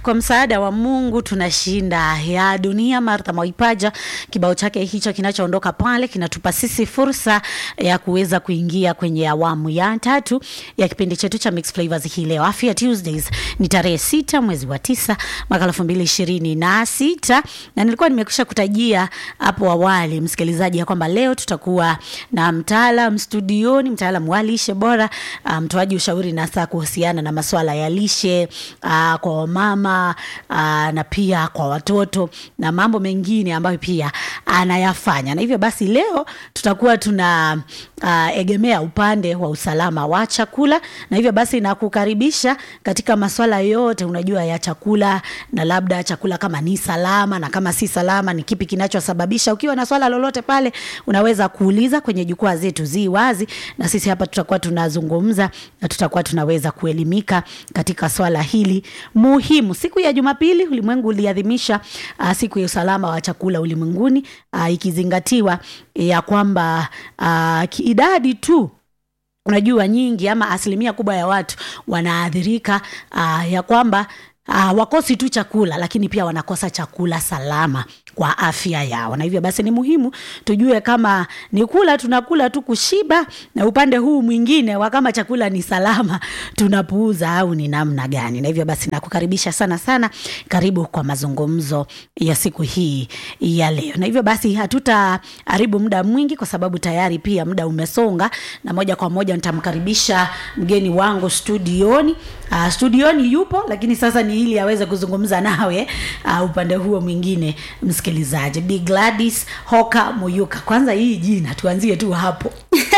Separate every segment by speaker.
Speaker 1: kwa msaada wa Mungu tunashinda ya dunia. Martha Mwaipaja, kibao chake hicho kinachoondoka pale kinatupa sisi fursa ya kuweza kuingia kwenye awamu ya tatu ya kipindi chetu cha Mix Flavors hii leo. Afya Tuesdays ni tarehe sita mwezi wa tisa mwaka elfu mbili ishirini na sita na nilikuwa nimekusha kutajia hapo awali msikilizaji, ya kwamba leo tutakuwa na mtaalam studioni, mtaalam wa lishe bora, mtoaji um, ushauri na saa kuhusiana na masuala ya lishe uh, kwa wamama uh, na pia kwa watoto na mambo mengine ambayo pia anayafanya, na hivyo basi leo tutakuwa tuna uh, egemea upande wa usalama wa chakula, na hivyo basi nakukaribisha katika masuala yote unajua ya chakula, na labda chakula kama ni salama na kama si salama, ni kipi kinachosababisha. Ukiwa na swala lolote pale, unaweza kuuliza kwenye jukwaa zetu zi wazi, na sisi hapa tutakuwa tunazungumza na tutakuwa tunaweza kuelimika katika swala hili muhimu. Siku ya Jumapili ulimwengu uliadhimisha uh, siku ya usalama wa chakula ulimwenguni uh, ikizingatiwa ya kwamba uh, idadi tu unajua nyingi ama asilimia kubwa ya watu wanaathirika uh, ya kwamba uh, wakosi tu chakula lakini pia wanakosa chakula salama kwa afya yao, na hivyo basi ni muhimu tujue kama ni kula tunakula tu kushiba, na upande huu mwingine wa kama chakula ni salama tunapuuza au ni namna gani. Na hivyo basi nakukaribisha sana sana, karibu kwa mazungumzo ya siku hii ya leo. Na hivyo basi hatutaharibu muda mwingi, kwa sababu tayari pia muda umesonga, na moja kwa moja nitamkaribisha mgeni wangu studioni. Uh, studioni yupo, lakini sasa ni ili aweze kuzungumza nawe uh, upande huo mwingine msikilizaji Bi Gladys Hoka Muyuka. Kwanza hii jina tuanzie tu hapo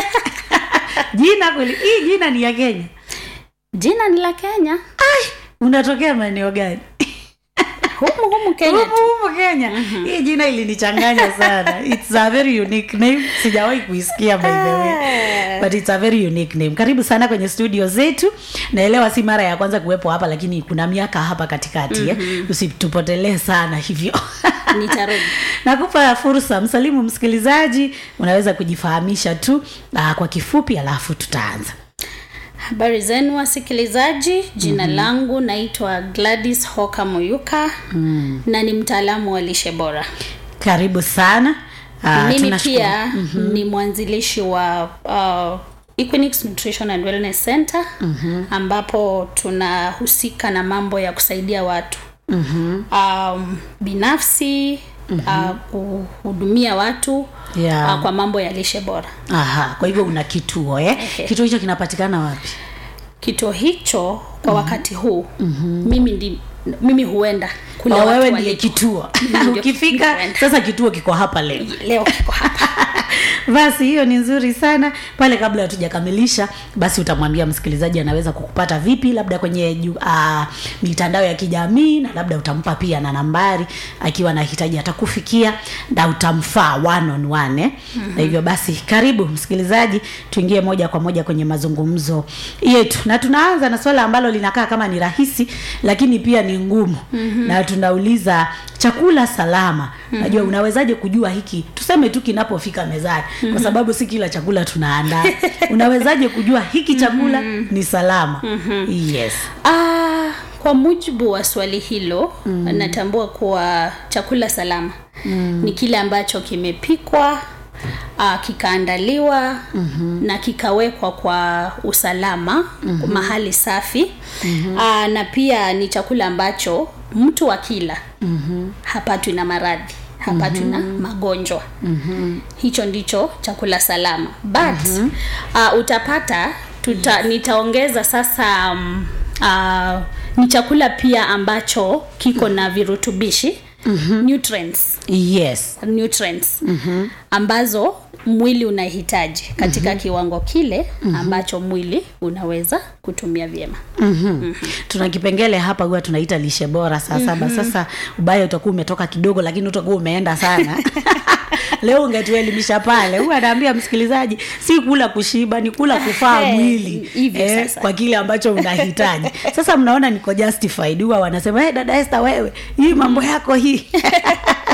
Speaker 1: jina kweli, hii jina ni ya Kenya?
Speaker 2: Jina ni la Kenya.
Speaker 1: Ai, unatokea maeneo gani?
Speaker 2: humu humu Kenya
Speaker 1: humu, humu Kenya. Mm-hmm. Hii jina ilinichanganya sana. It's a very unique name. Sijawahi kuisikia by the way. But it's a very unique name. Karibu sana kwenye studio zetu. Naelewa si mara ya kwanza kuwepo hapa lakini kuna miaka hapa katikati mm-hmm. eh. Usitupotelee sana hivyo.
Speaker 2: Nitarudi.
Speaker 1: Nakupa fursa msalimu msikilizaji, unaweza kujifahamisha tu uh, kwa kifupi alafu tutaanza.
Speaker 2: Habari zenu wasikilizaji, jina mm-hmm. langu naitwa Gladys Hoka Muyuka mm. na ni mtaalamu wa lishe bora.
Speaker 1: Karibu sana.
Speaker 2: Uh, mimi pia mm-hmm. ni mwanzilishi wa uh, Equinix Nutrition and Wellness Center mm-hmm. ambapo tunahusika na mambo ya kusaidia watu mm-hmm. um, binafsi mm-hmm. uh, kuhudumia watu yeah. uh, kwa mambo ya lishe bora.
Speaker 1: Aha, kwa hivyo una kituo eh?
Speaker 2: Ehe.
Speaker 1: Kituo hicho kinapatikana wapi?
Speaker 2: Kituo hicho kwa wakati huu mm-hmm. mimi ndi mimi huenda kule
Speaker 1: Oh,
Speaker 2: watu
Speaker 1: wewe
Speaker 2: walipo.
Speaker 1: ndiye kituo
Speaker 2: Mimi ndio
Speaker 1: ukifika
Speaker 2: huenda.
Speaker 1: sasa kituo kiko hapa leo
Speaker 2: leo kiko hapa
Speaker 1: basi hiyo ni nzuri sana pale kabla hatujakamilisha basi utamwambia msikilizaji anaweza kukupata vipi labda kwenye ju- uh, mitandao ya kijamii na labda utampa pia na nambari akiwa anahitaji atakufikia na utamfaa one on one eh? mm-hmm. na hivyo basi karibu msikilizaji tuingie moja kwa moja kwenye mazungumzo yetu na tunaanza na swala ambalo linakaa kama ni rahisi lakini pia ni ngumu mm-hmm. na tunauliza chakula salama mm-hmm. najua unawezaje kujua hiki tuseme tu kinapofika mezani mm-hmm. kwa sababu si kila chakula tunaandaa unawezaje kujua hiki chakula mm-hmm. ni salama mm-hmm. yes
Speaker 2: Ah, kwa mujibu wa swali hilo mm. natambua kuwa chakula salama mm. ni kile ambacho kimepikwa uh, kikaandaliwa mm-hmm. na kikawekwa kwa usalama mm-hmm. mahali safi mm-hmm. uh, na pia ni chakula ambacho mtu akila mm-hmm. hapatwi na maradhi hapatwi mm-hmm. na magonjwa mm-hmm. hicho ndicho chakula salama but mm-hmm. uh, utapata tuta, nitaongeza sasa um, uh, ni chakula pia ambacho kiko na virutubishi mm-hmm. nutrients
Speaker 1: yes
Speaker 2: nutrients mm-hmm. ambazo mwili unahitaji katika mm-hmm. kiwango kile ambacho mwili unaweza kutumia vyema
Speaker 1: mm-hmm. mm-hmm. tuna kipengele hapa huwa tunaita lishe bora saa saba mm-hmm. sasa ubaya utakuwa umetoka kidogo lakini utakuwa umeenda sana leo ungetuelimisha pale huwa anaambia msikilizaji si kula kushiba ni kula kufaa
Speaker 2: Eh,
Speaker 1: mwili
Speaker 2: hivyo sasa.
Speaker 1: kwa kile ambacho unahitaji sasa mnaona niko justified huwa wanasema hey, dada Esther wewe hii mambo yako hii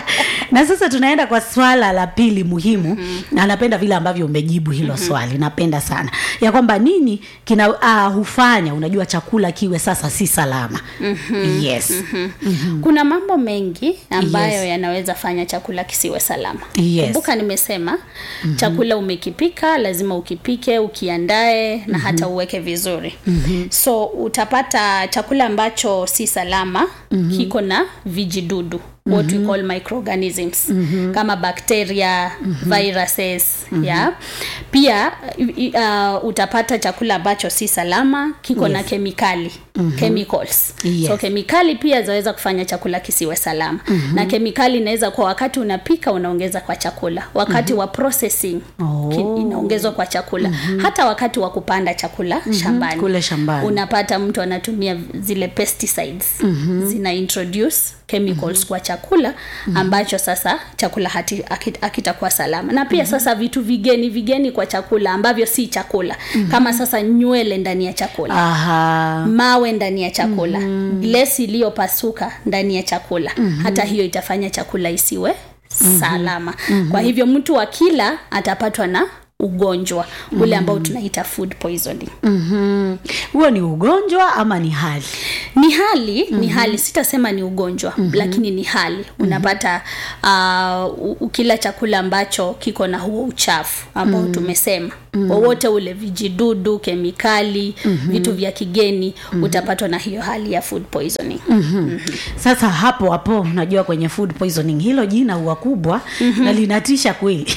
Speaker 1: na sasa tunaenda kwa swala la pili muhimu mm-hmm. na napenda vile ambavyo umejibu hilo mm-hmm. swali napenda sana ya kwamba nini kina uh, hufanya unajua chakula kiwe sasa si salama mm-hmm. yes mm-hmm.
Speaker 2: mm-hmm. kuna mambo mengi ambayo
Speaker 1: Yes.
Speaker 2: yanaweza fanya chakula kisiwe salama
Speaker 1: Yes.
Speaker 2: kumbuka nimesema mm-hmm. chakula umekipika lazima ukipike ukiandae na mm-hmm. hata uweke vizuri mm-hmm. so utapata chakula ambacho si salama mm-hmm. kiko na vijidudu what mm-hmm. we call microorganisms mm-hmm. kama bacteria mm-hmm. viruses mm-hmm. yeah pia i- uh, utapata chakula ambacho si salama kiko yes. na kemikali mm-hmm. chemicals
Speaker 1: Yes.
Speaker 2: so kemikali pia zaweza kufanya chakula kisiwe salama mm-hmm. na kemikali inaweza kuwa wakati unapika unaongeza kwa chakula wakati mm-hmm. wa processing
Speaker 1: Oh.
Speaker 2: ki- inaongezwa kwa chakula mm-hmm. hata wakati wa kupanda chakula mm-hmm. shambani
Speaker 1: kule shambani.
Speaker 2: unapata mtu anatumia zile pesticides mm-hmm. zina introduce chemicals mm-hmm. kwa chakula ambacho sasa chakula hati- haki- hakitakuwa salama na pia mm-hmm. sasa vitu vigeni vigeni kwa chakula ambavyo si chakula mm-hmm. kama sasa nywele ndani ya chakula
Speaker 1: aha
Speaker 2: mawe ndani ya chakula mm-hmm. glesi iliyopasuka ndani ya chakula mm-hmm. hata hiyo itafanya chakula isiwe mm-hmm. salama mm-hmm. kwa hivyo mtu akila atapatwa na ugonjwa ule ambao tunaita food poisoning
Speaker 1: Mhm. huo ni ugonjwa ama ni hali
Speaker 2: ni hali mm-hmm. ni hali sitasema ni ugonjwa mm-hmm. lakini ni hali mm-hmm. unapata uh, u- ukila chakula ambacho kiko na huo uchafu ambao mm-hmm. tumesema mm-hmm. wowote ule vijidudu kemikali mm-hmm. vitu vya kigeni mm-hmm. utapatwa na hiyo hali ya food poisoning
Speaker 1: mm-hmm. sasa hapo hapo unajua kwenye food poisoning hilo jina huwa kubwa mm-hmm. na linatisha kweli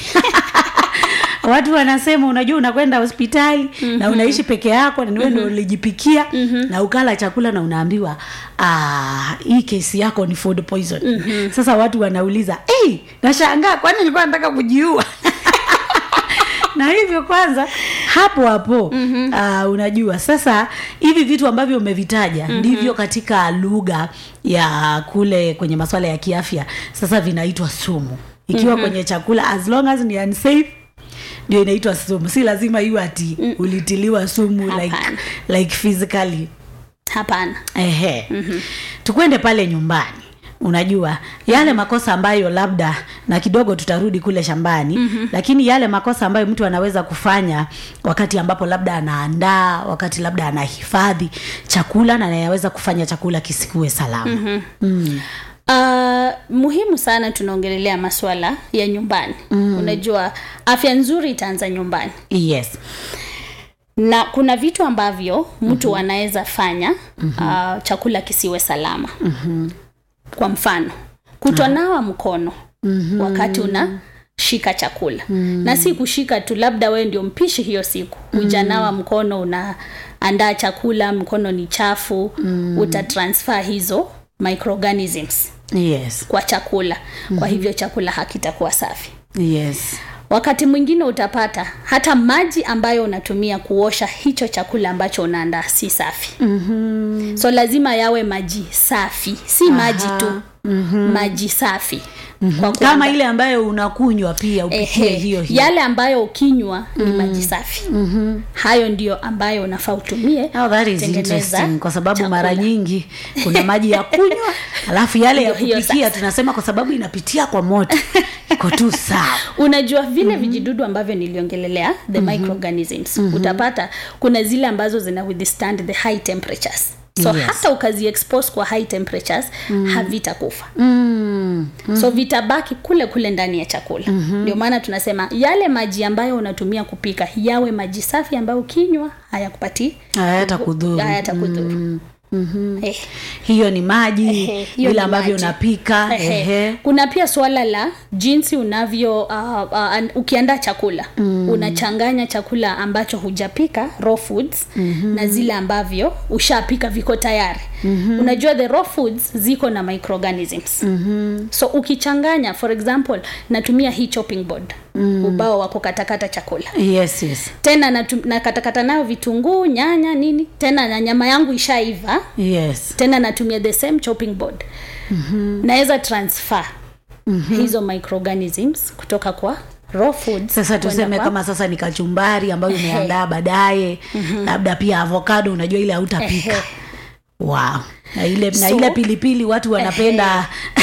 Speaker 1: watu wanasema unajua unakwenda hospitali mm-hmm. na unaishi peke yako na niwe ndo ulijipikia mm-hmm. na ukala chakula na unaambiwa "Ah, hii kesi yako ni food poison mm-hmm. sasa watu wanauliza hey, nashangaa kwani nilikuwa nataka kujiua na hivyo kwanza hapo hapo mm-hmm. uh, unajua sasa hivi vitu ambavyo umevitaja mm-hmm. ndivyo katika lugha ya kule kwenye masuala ya kiafya sasa vinaitwa sumu ikiwa mm-hmm. kwenye chakula as long as ni unsafe ndio inaitwa sumu si lazima iwe ati mm. ulitiliwa sumu like,
Speaker 2: Hapana.
Speaker 1: like physically
Speaker 2: hapana
Speaker 1: ehe mm-hmm. tukwende pale nyumbani unajua yale makosa ambayo labda na kidogo tutarudi kule shambani mm-hmm. lakini yale makosa ambayo mtu anaweza kufanya wakati ambapo labda anaandaa wakati labda anahifadhi chakula na anayaweza kufanya chakula kisikuwe salama mm-hmm. mm.
Speaker 2: Uh, muhimu sana tunaongelelea maswala ya nyumbani mm. unajua afya nzuri itaanza nyumbani
Speaker 1: yes
Speaker 2: na kuna vitu ambavyo mtu mm-hmm. anaweza fanya mm-hmm. uh, chakula kisiwe salama mm-hmm. kwa mfano kutonawa mkono mm-hmm. wakati una shika chakula mm. na si kushika tu labda wewe ndio mpishi hiyo siku hujanawa mkono unaandaa chakula mkono ni chafu mm. utatransfer hizo microorganisms
Speaker 1: yes
Speaker 2: kwa chakula mm-hmm. kwa hivyo chakula hakitakuwa safi
Speaker 1: yes
Speaker 2: wakati mwingine utapata hata maji ambayo unatumia kuosha hicho chakula ambacho unaandaa si safi mm-hmm. so lazima yawe maji safi si Aha. maji tu mm-hmm. maji safi mm-hmm. kwa
Speaker 1: kama ile ambayo unakunywa pia upikie
Speaker 2: Ehe,
Speaker 1: hiyo hiyo
Speaker 2: yale ambayo ukinywa ni maji safi mm-hmm. hayo ndio ambayo unafaa utumie
Speaker 1: Oh, that is
Speaker 2: kutengeneza
Speaker 1: interesting kwa sababu
Speaker 2: chakula.
Speaker 1: mara nyingi kuna maji ya kunywa alafu yale ya
Speaker 2: Ndio hiyo
Speaker 1: kupikia
Speaker 2: sasa.
Speaker 1: tunasema kwa sababu inapitia kwa moto iko tu sawa
Speaker 2: unajua vile mm-hmm. vijidudu ambavyo niliongelelea the mm-hmm. microorganisms mm-hmm. utapata kuna zile ambazo zina withstand the high temperatures so
Speaker 1: Yes.
Speaker 2: yes. hata ukazi expose kwa high temperatures mm. havitakufa
Speaker 1: mm.
Speaker 2: mm. so vitabaki kule kule ndani ya chakula mm-hmm. ndio maana tunasema yale maji ambayo unatumia kupika yawe maji safi ambayo ukinywa hayakupatii
Speaker 1: hayata kudhuru
Speaker 2: hayatakudhuru
Speaker 1: mm. mm-hmm.
Speaker 2: eh.
Speaker 1: hiyo ni maji
Speaker 2: Ehe, hiyo
Speaker 1: vile
Speaker 2: ni
Speaker 1: ambavyo
Speaker 2: maji.
Speaker 1: unapika
Speaker 2: Ehe.
Speaker 1: ehe.
Speaker 2: kuna pia suala la jinsi unavyo uh, uh, an- ukiandaa chakula mm. unachanganya chakula ambacho hujapika raw foods mm-hmm. na zile ambavyo ushapika viko tayari mm-hmm. unajua the raw foods ziko na microorganisms mm-hmm. so ukichanganya for example natumia hii chopping board mm. ubao wa kukatakata chakula
Speaker 1: yes yes
Speaker 2: tena natu- nakatakata nayo vitunguu nyanya nini tena na nyama yangu ishaiva
Speaker 1: yes
Speaker 2: tena natumia the same chopping board mm-hmm. naweza transfer mm-hmm. hizo microorganisms kutoka kwa raw foods
Speaker 1: sasa
Speaker 2: kwenda
Speaker 1: tuseme
Speaker 2: kwa-
Speaker 1: kama sasa ni kachumbari ambayo
Speaker 2: Ehe.
Speaker 1: umeandaa baadaye labda pia avocado unajua ile hautapika
Speaker 2: Ehe.
Speaker 1: wow na ile na
Speaker 2: So-
Speaker 1: ile pilipili watu wanapenda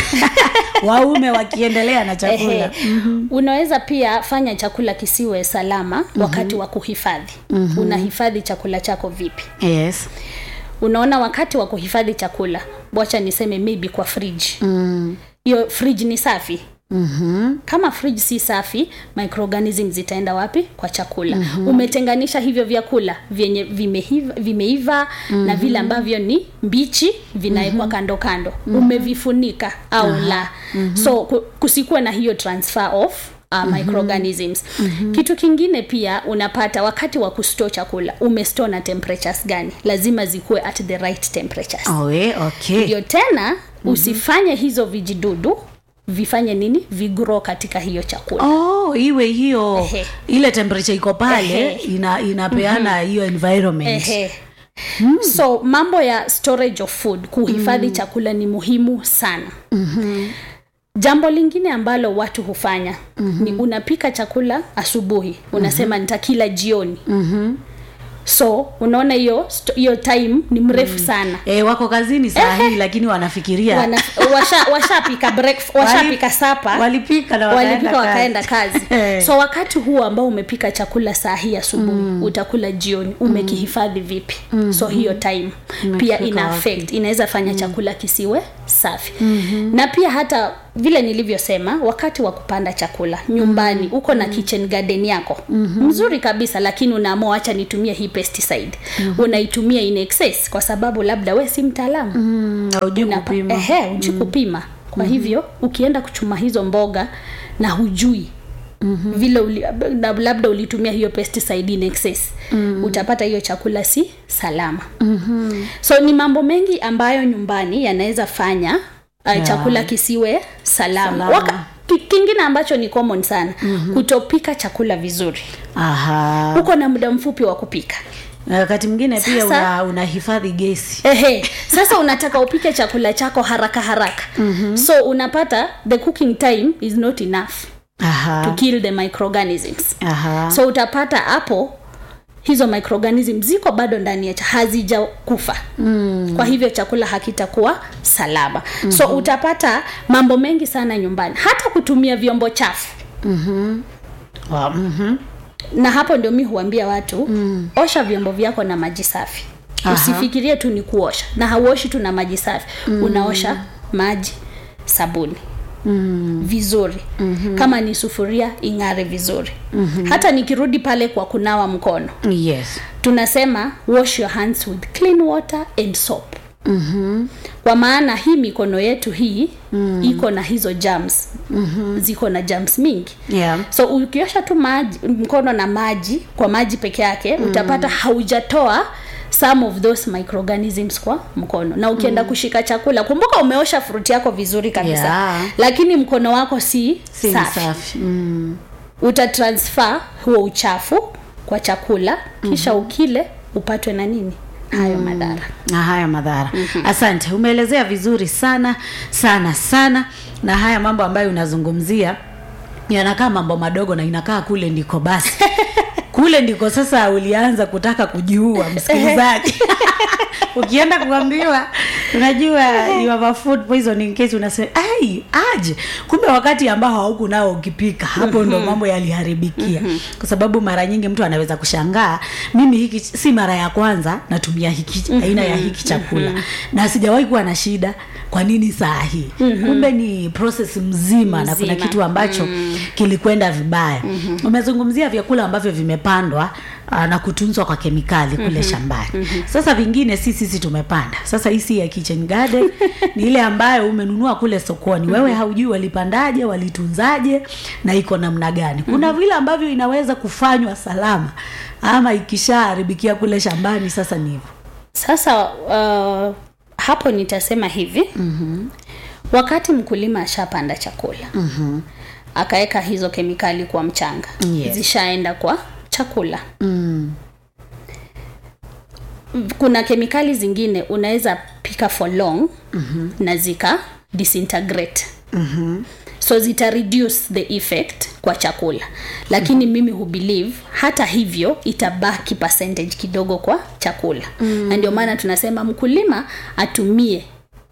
Speaker 1: waume wakiendelea na chakula
Speaker 2: Ehe. unaweza pia fanya chakula kisiwe salama wakati wa kuhifadhi unahifadhi chakula chako vipi
Speaker 1: yes
Speaker 2: unaona wakati wa kuhifadhi chakula wacha niseme maybe kwa fridge hiyo fridge ni safi
Speaker 1: mm-hmm.
Speaker 2: kama fridge si safi microorganism zitaenda wapi kwa chakula mm-hmm. umetenganisha hivyo vyakula vyenye vimeiva, vimeiva mm-hmm. na vile ambavyo ni mbichi vinawekwa mm-hmm. kando kando mm-hmm. umevifunika au uh-huh. la mm-hmm. so ku- kusikuwe na hiyo transfer of Uh, microorganisms mm-hmm. kitu kingine pia unapata wakati wa kustore chakula umestore na temperatures gani lazima zikuwe at the right temperatures
Speaker 1: Oe, okay
Speaker 2: ndio tena usifanye hizo vijidudu vifanye nini vigro katika hiyo chakula
Speaker 1: oh iwe hiyo
Speaker 2: Ehe.
Speaker 1: ile temperature iko pale
Speaker 2: Ehe.
Speaker 1: ina inapeana hiyo environment
Speaker 2: Ehe. so mambo ya storage of food kuhifadhi mm. chakula ni muhimu sana mm-hmm. jambo lingine ambalo watu hufanya mm-hmm. ni unapika chakula asubuhi unasema mm-hmm. nitakila jioni mm-hmm. so unaona hiyo sto- hiyo time ni mrefu mm. sana
Speaker 1: e, wako kazini saa hii lakini wanafikiria
Speaker 2: Wana- washa- washapika breakf- washapika sapa
Speaker 1: walipika na
Speaker 2: walipika
Speaker 1: wakaenda
Speaker 2: wakaenda kazi
Speaker 1: Eh.
Speaker 2: so wakati huo ambao umepika chakula saa hii asubuhi mm. utakula jioni umekihifadhi vipi mm-hmm. so hiyo time pia
Speaker 1: Umekiweka
Speaker 2: ina
Speaker 1: wapi?
Speaker 2: affect inaweza fanya chakula kisiwe safi mm-hmm. na pia hata vile nilivyosema wakati wa kupanda chakula nyumbani mm-hmm. uko na kitchen garden yako mm-hmm. mzuri kabisa lakini unaamua acha nitumie hii pesticide mm-hmm. unaitumia in excess kwa sababu labda we si mtaalamu
Speaker 1: Mm, haujui
Speaker 2: Unapa-
Speaker 1: kupima
Speaker 2: ehe uji kupima kwa hivyo ukienda kuchuma hizo mboga na hujui mm-hmm. vile uli, na labda ulitumia hiyo pesticide in excess mm-hmm. utapata hiyo chakula si salama mm-hmm. so ni mambo mengi ambayo nyumbani yanaweza fanya uh,
Speaker 1: Yeah.
Speaker 2: chakula kisiwe salama,
Speaker 1: Salama.
Speaker 2: Waka, ki- kingine ambacho ni common sana mm-hmm. kutopika chakula vizuri
Speaker 1: aha
Speaker 2: uko na muda mfupi wa kupika
Speaker 1: Na wakati mwingine pia
Speaker 2: Sasa-
Speaker 1: una, unahifadhi gesi
Speaker 2: Ehe, sasa unataka upike chakula chako haraka haraka mm-hmm. so unapata the cooking time is not enough to
Speaker 1: aha
Speaker 2: kill the microorganisms
Speaker 1: aha
Speaker 2: so utapata hapo hizo microorganism ziko bado ndani ya cha hazijakufa mm. kwa hivyo chakula hakitakuwa salama mm-hmm. so utapata mambo mengi sana nyumbani hata kutumia vyombo chafu
Speaker 1: Wa- mhm.
Speaker 2: na hapo ndio mi huambia watu mm. osha vyombo vyako na maji safi
Speaker 1: Aha.
Speaker 2: usifikirie tu ni kuosha na hauoshi tu na maji safi mm. unaosha maji sabuni mm. vizuri mm-hmm. kama ni sufuria ing'are vizuri mm-hmm. hata nikirudi pale kwa kunawa mkono
Speaker 1: yes
Speaker 2: tunasema wash your hands with clean water and soap mm-hmm. kwa maana hii mikono yetu hii mm. iko na hizo germs mm-hmm. ziko na germs mingi
Speaker 1: yeah
Speaker 2: so ukiosha tu maji mkono na maji kwa maji peke yake mm. utapata haujatoa some of those microorganisms kwa mkono na ukienda mm. kushika chakula kumbuka umeosha fruit yako vizuri kabisa
Speaker 1: Yeah.
Speaker 2: lakini mkono wako si,
Speaker 1: si
Speaker 2: safi
Speaker 1: safi mm.
Speaker 2: utatransfer huo uchafu kwa chakula kisha mm-hmm. ukile upatwe na nini hayo mm. madhara
Speaker 1: na haya madhara mm-hmm. asante umeelezea vizuri sana sana sana na haya mambo ambayo unazungumzia yanakaa mambo madogo na inakaa kule ndiko basi kule ndiko sasa ulianza kutaka kujiua msikilizaji ukienda kuambiwa unajua you have a food poisoning case unasema ai aje kumbe wakati ambao hauku nao ukipika hapo ndo mambo yaliharibikia kwa sababu mara nyingi mtu anaweza kushangaa mimi hiki si mara ya kwanza natumia hiki aina ya hiki chakula na sijawahi kuwa na shida kwa nini saa hii kumbe ni process mzima, na kuna
Speaker 2: Mzima.
Speaker 1: kitu ambacho kilikwenda vibaya umezungumzia vyakula ambavyo vimepandwa uh, na kutunzwa kwa kemikali kule shambani sasa vingine si sisi tumepanda sasa hii si ya kitchen garden ni ile ambayo umenunua kule sokoni wewe haujui walipandaje walitunzaje na iko namna gani kuna vile ambavyo inaweza kufanywa salama ama ikishaharibikia kule shambani sasa ni hivyo
Speaker 2: sasa uh, hapo nitasema hivi mm-hmm. wakati mkulima ashapanda chakula mm-hmm. akaweka hizo kemikali kwa mchanga
Speaker 1: Yes.
Speaker 2: zishaenda kwa chakula
Speaker 1: mm.
Speaker 2: kuna kemikali zingine unaweza pika for long mm-hmm. na zika disintegrate mm-hmm. so zita reduce the effect kwa chakula lakini mm-hmm. mimi hubelieve hata hivyo itabaki percentage kidogo kwa chakula mm-hmm. na ndio maana tunasema mkulima atumie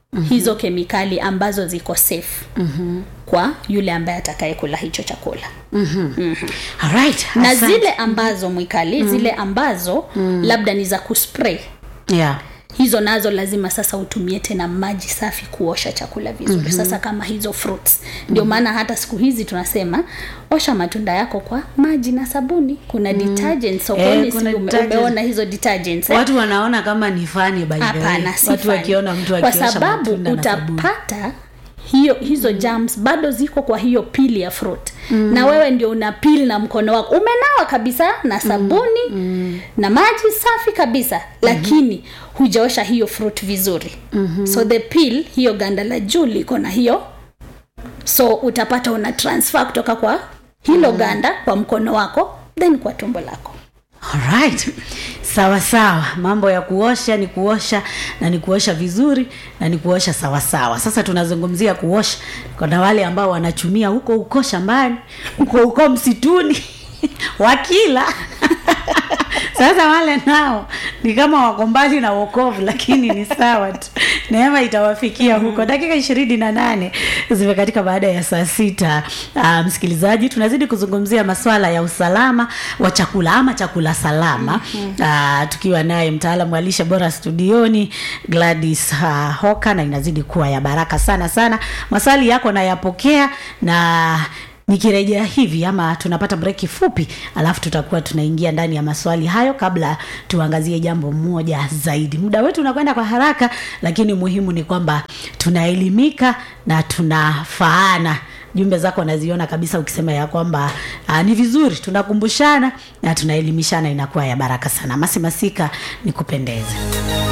Speaker 2: mm-hmm. hizo kemikali ambazo ziko safe mm-hmm. kwa yule ambaye atakayekula hicho chakula
Speaker 1: Alright,
Speaker 2: na
Speaker 1: asante.
Speaker 2: zile ambazo mwikali mm. zile ambazo mm. labda ni za kuspray
Speaker 1: yeah.
Speaker 2: hizo nazo lazima sasa utumie tena maji safi kuosha chakula vizuri mm-hmm. sasa kama hizo fruits ndio maana hata siku hizi tunasema osha matunda yako kwa maji na sabuni kuna mm. detergents sokoni
Speaker 1: Eh, kuna
Speaker 2: si ume,
Speaker 1: detergents.
Speaker 2: umeona hizo detergents eh?
Speaker 1: watu wanaona kama ni fani by the way.
Speaker 2: hapana si
Speaker 1: watu
Speaker 2: funny.
Speaker 1: wakiona mtu
Speaker 2: kwa
Speaker 1: akiosha
Speaker 2: sababu
Speaker 1: matunda na sabuni.
Speaker 2: utapata hiyo hizo germs bado ziko kwa hiyo pili ya fruit mm. na wewe ndio una pili na mkono wako umenawa kabisa na sabuni mm. na maji safi kabisa lakini hujaosha hiyo fruit vizuri mm-hmm. so the peel hiyo ganda la juu liko na hiyo so utapata una transfer kutoka kwa hilo mm. ganda kwa mkono wako then kwa tumbo lako
Speaker 1: Alright. sawa sawa mambo ya kuosha ni kuosha na ni kuosha vizuri na ni kuosha sawa sawa sasa tunazungumzia kuosha kuna wale ambao wanachumia huko huko shambani huko huko msituni wakila sasa wale nao ni kama wako mbali na wokovu lakini ni sawa tu neema itawafikia huko dakika ishirini na nane zimekatika baada ya saa sita uh, msikilizaji tunazidi kuzungumzia maswala ya usalama wa chakula ama chakula salama uh, tukiwa naye mtaalamu wa lishe bora studioni gladys uh, hoka na inazidi kuwa ya baraka sana sana maswali yako nayapokea na nikirejea hivi ama tunapata breki fupi alafu tutakuwa tunaingia ndani ya maswali hayo kabla tuangazie jambo moja zaidi muda wetu unakwenda kwa haraka lakini muhimu ni kwamba tunaelimika na tunafaana jumbe zako naziona kabisa ukisema ya kwamba aa, ni vizuri tunakumbushana na tunaelimishana inakuwa ya baraka sana masi masika nikupendeze